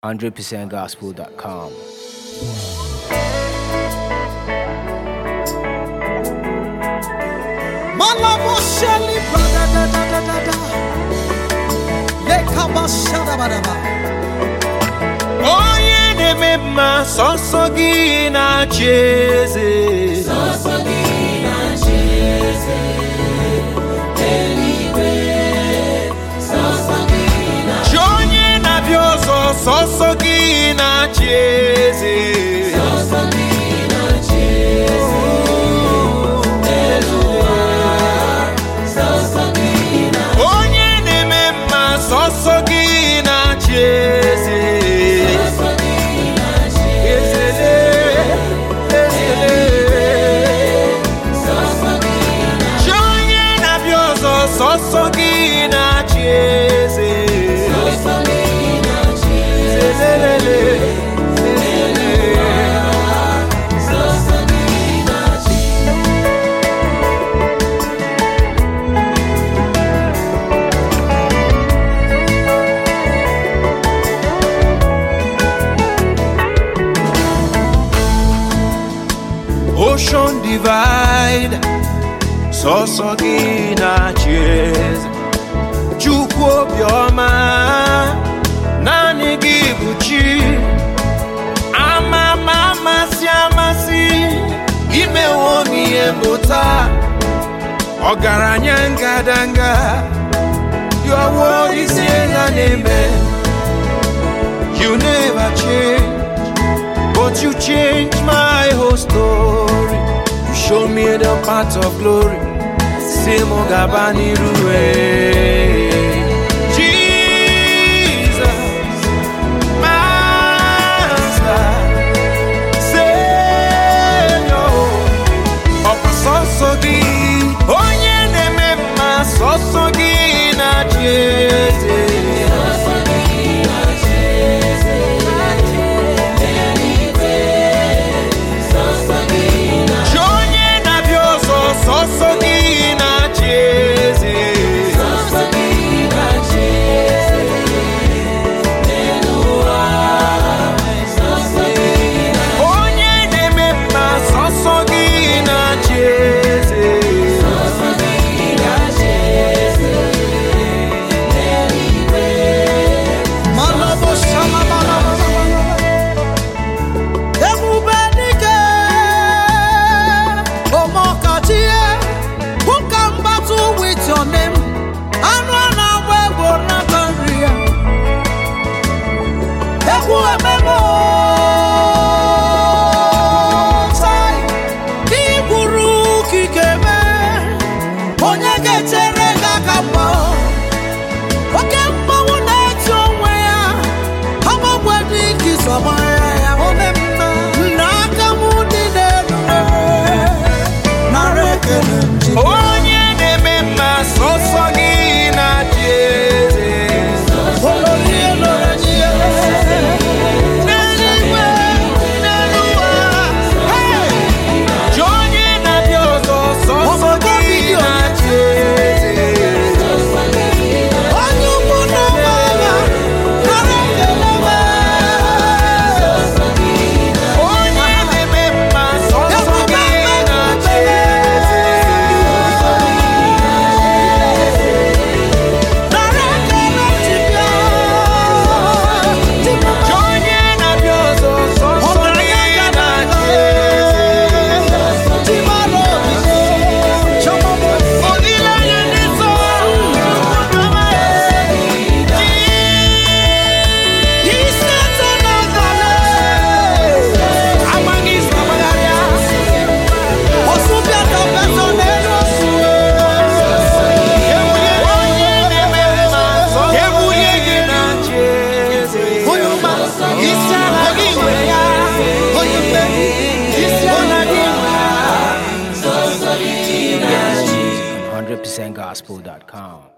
100%gospel.com. Malabosheli bradadadadada. Lekabashadabadaba. onye na-eme mma sọsọ gị na-achị eze chi onye na-abịa ọzọ sọsọ gị na-achị eze onye na-eme mma sọsọ gị na-achị eze Ezele, ezele. Chi onye na-abịa ọzọ sọsọ gị na-achị eze Ezele, ezele. Ocean divide sọsọ gị na-achị eze Chukwu obiọma naanị gị bụ chi ama ma amasị amasị imewo m ihe mbụta ọgaranya ngadanga yọwo isi ega na-eme you never change But you changed my whole story. You showed me the path of glory. Simo Gabani Rue. Jesus, Master, Savior. Ọkwa sọsọ gị, onye na-eme mma sọsọ gị na-achị eze. Chi onye na-abịa ọzọ sọsọ gị na-achị eze onye na-eme mma sọsọ gị na-achị eze Ebube dike, ọmọkachie, who can battle with your name? Anụ a na-agba egwu nata nri ya. Egwu ememe otai, ka ị gwuru okike mee, onye ga-echere gị aka mgba. Oke mmanwụ na-eti onwe ya, agbagwe dị ka ịsọgbara ya ome mma. Nna aka m dị n'elu nara ekele m ji. onye na-eme mma sọsọ gị na-achị eze Olórí elóore ni ẹ. n'eluigwe n'eluụwa hey! Chi onye na-abịa ọzọ sọsọ gị na-achị eze Onye ukwu na ọba agha, nara ekele m. onye na-eme mma sọsọ gị na-achị eze Nara ekele ji bịa. Ji bịa. Chi onye na-abịa ọzọ sọsọ gị na-achị eze Ji mara obi. Chọma m. Olileanya ndị nsọ Isi atọ n'abalị. amaghị isi agbagharịa Ọsụbịa ka petọ n'elu osu. onye na-eme mma ebulie gị na ncheeze Onye ọma, isi ala gị nwere ya. Onye mmeri, isi ala gị nwere ya. 100%gospel.com.